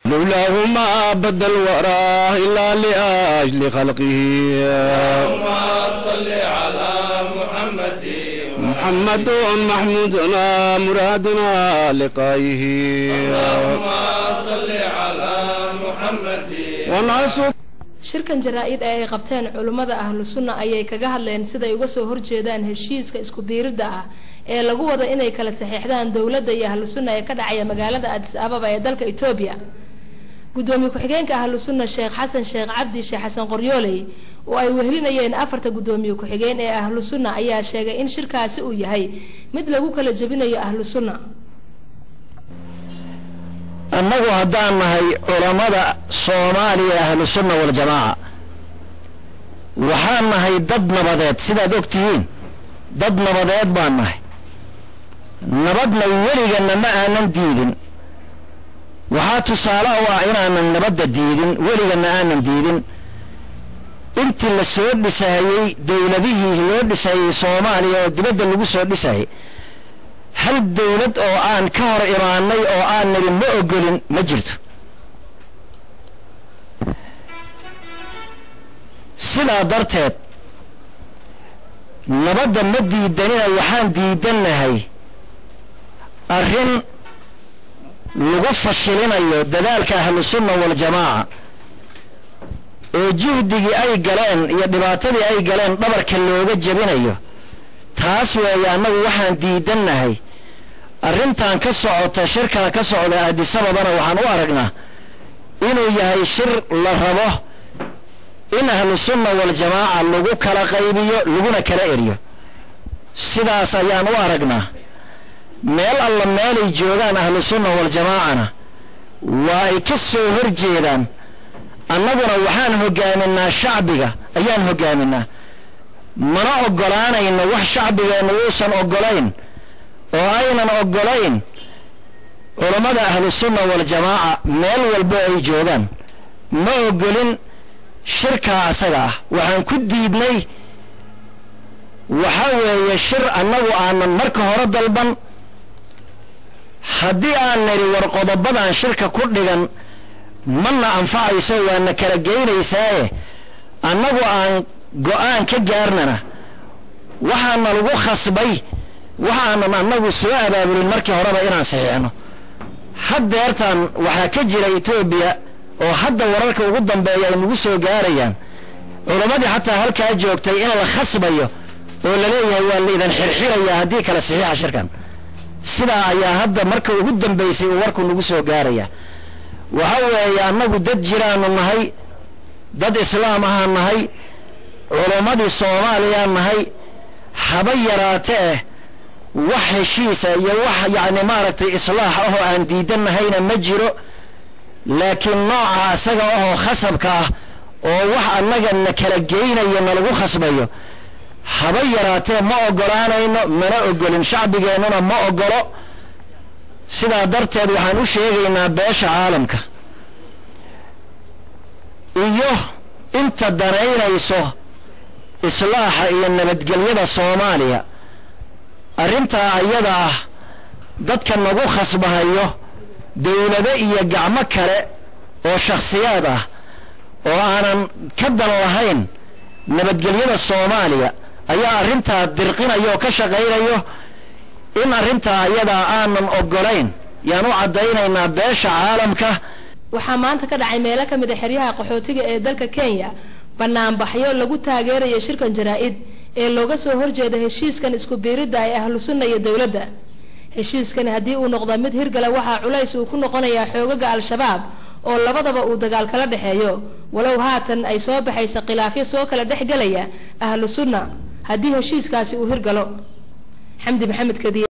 لولاه ما بدا الورى إلا لأجل خلقه اللهم صل على محمد محمد محمودنا مرادنا لقائه اللهم صل على محمد ونعصر shirkan jaraa-id ee ay qabteen culummada ahlu sunna ayay kaga hadleen siday uga soo horjeedaan heshiiska isku biiridda ah ee lagu wada inay kala saxeexdaan dowladda iyo ahlu sunna ee ka dhacaya magaalada adis ababa ee dalka etoobiya gudoomiye ku-xigeenka ahlu sunna sheekh xasan sheekh cabdi sheekh xasan qoryooley oo ay wehelinayeen afarta gudoomiye ku-xigeen ee ahlu sunna ayaa sheegay in shirkaasi uu yahay mid lagu kala jebinayo ahlu sunna annagu haddaan nahay culammada soomaaliya ahlu sunna waljamaaca waxaan nahay dad nabadeed sidaad og tihiin dad nabadeed baan nahay nabadna weliganna ma aanan diidin waxaa tusaale u ah inaanan nabadda diidin weliganna aanan diidin intii la soo dhisayey dowladihii loo dhisayey soomaaliya oo dibadda lagu soo dhisayay hal dawlad oo aan ka hor imaanay oo aan nidhi ma ogolin ma jirto sidaa darteed nabadda ma diidanina waxaan diidannahay arrin lagu fashilinayo dadaalka ahlusunna waljamaaca oo juhdigii ay galeen iyo dhibaatadii ay galeen dhabarka looga jebinayo taas weeye annagu waxaan diidannahay arrintan ka socota shirkaa ka socda aadisababana waxaan u aragnaa inuu yahay shir la rabo in ahlu sunna waljamaaca lagu kala qaybiyo laguna kala eriyo sidaas ayaan u aragnaa meel alla meelay joogaan ahlu sunna waljamaacana waa ay ka soo hor jeedaan annaguna waxaan hoggaaminaa shacbiga ayaan hoggaaminaa mana oggolaanayno wax shacbigeennu uusan oggolayn oo aynan oggolayn culammada ahlusunna waljamaaca meel walbo ay joogaan ma oggolin shirkaa asaga ah waxaan ku diidnay waxa weeye shir annagu aanan marka hore dalban haddii aan nidhi war qodobadan shirka ku dhigan mana anfacayso waana kala geynaysaaye annagu aan go-aan ka gaarnana waxaana lagu khasbay waxaanan annagu soo abaabulin markii horeba inaan saxiixno haddeertan waxaa ka jira etoobiya oo hadda wararka ugu dambeeya ay nagu soo gaarayaan culammadii xataa halkaa joogtay in la khasbayo oo laleeyahay waa laydan xirxirayaa haddii kale saxiixa shirkan sidaa ayaa hadda marka ugu dambaysay uu warku nagu soo gaaraya waxa weeye annagu dad jiraanu nahay dad islaam ahaan nahay culummadii soomaaliyaan nahay haba yaraatee wax heshiisa iyo wax yacni maaragtay islaax ahoo aan diidannahayna ma jiro laakiin nooca asaga ahoo khasabka ah oo wax annaga na kala geynayo nalagu khasbayo haba yaraatee ma oggolaanayno mana oggolin shacbigeennuna ma oggolo sidaa darteed waxaan u sheegaynaa beesha caalamka iyo inta danaynayso islaaxa iyo nabadgelyada soomaaliya arrintaa ayada ah dadka nagu khasbahayo dawlado iyo gacmo kale oo shakhsiyaad ah oo aanan ka dan lahayn nabadgelyada soomaaliya ayaa arrintaa dirqinayo oo ka shaqaynayo in arrintaa ayadaa aanan oggolayn yaan u caddaynaynaa beesha caalamka waxaa maanta ka dhacay meelo ka mid a xeryaha qaxootiga ee dalka kenya banaanbaxyo lagu taageerayo shirkan jaraa-id ee looga soo horjeeda heshiiskan isku biiridda ay ahlu sunna iyo dowladda heshiiskani haddii uu noqdo mid hirgala waxaa culays uu ku noqonayaa xoogaga al-shabaab oo labadaba uu dagaal kala dhexeeyo walow haatan ay soo baxaysa khilaafyo soo kala dhexgelaya ahlu sunna haddii heshiiskaasi uu hirgalo xamdi maxamed kadiye